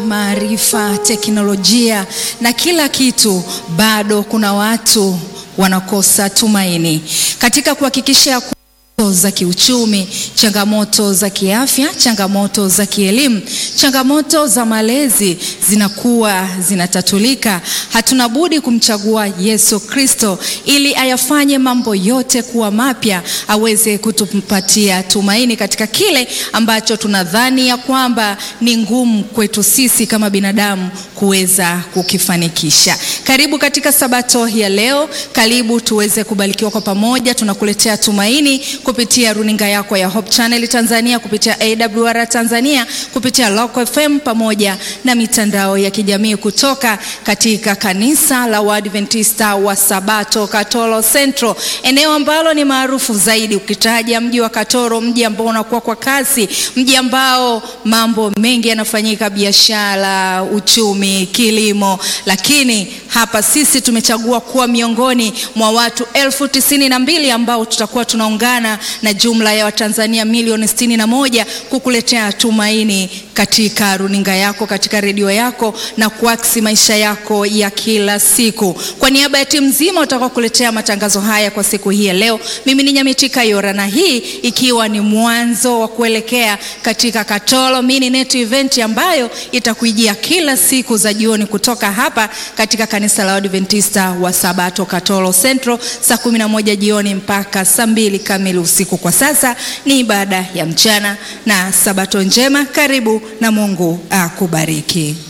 maarifa, teknolojia na kila kitu, bado kuna watu wanakosa tumaini katika kuhakikisha za kiuchumi, changamoto za kiafya, changamoto za kielimu, changamoto za malezi zinakuwa zinatatulika. Hatuna budi kumchagua Yesu Kristo ili ayafanye mambo yote kuwa mapya, aweze kutupatia tumaini katika kile ambacho tunadhani ya kwamba ni ngumu kwetu sisi kama binadamu kuweza kukifanikisha. Karibu katika sabato ya leo, karibu tuweze kubarikiwa kwa pamoja. Tunakuletea tumaini kupitia runinga yako ya Hope Channel Tanzania, kupitia AWR Tanzania, kupitia Local FM pamoja na mitandao ya kijamii kutoka katika kanisa la Waadventista wa Sabato Katoro Central, eneo ambalo ni maarufu zaidi. Ukitaja mji wa Katoro, mji ambao unakuwa kwa kasi, mji ambao mambo mengi yanafanyika, biashara, uchumi, kilimo, lakini hapa sisi tumechagua kuwa miongoni mwa watu elfu tisini na mbili ambao tutakuwa tunaungana na jumla ya Watanzania milioni sitini na moja kukuletea tumaini katika runinga yako, katika redio yako na kuaksi maisha yako ya kila siku. Kwa niaba ya timu nzima utakuwa kuletea matangazo haya kwa siku hii ya leo, mimi ni Nyamitika Yora, na hii ikiwa ni mwanzo wa kuelekea katika Katoro Mini Net Event ambayo itakujia kila siku za jioni kutoka hapa katika kanisa la Adventista wa Sabato Katoro Central saa 11 jioni mpaka saa mbili kamili usiku. Kwa sasa ni ibada ya mchana na sabato njema. Karibu na Mungu akubariki.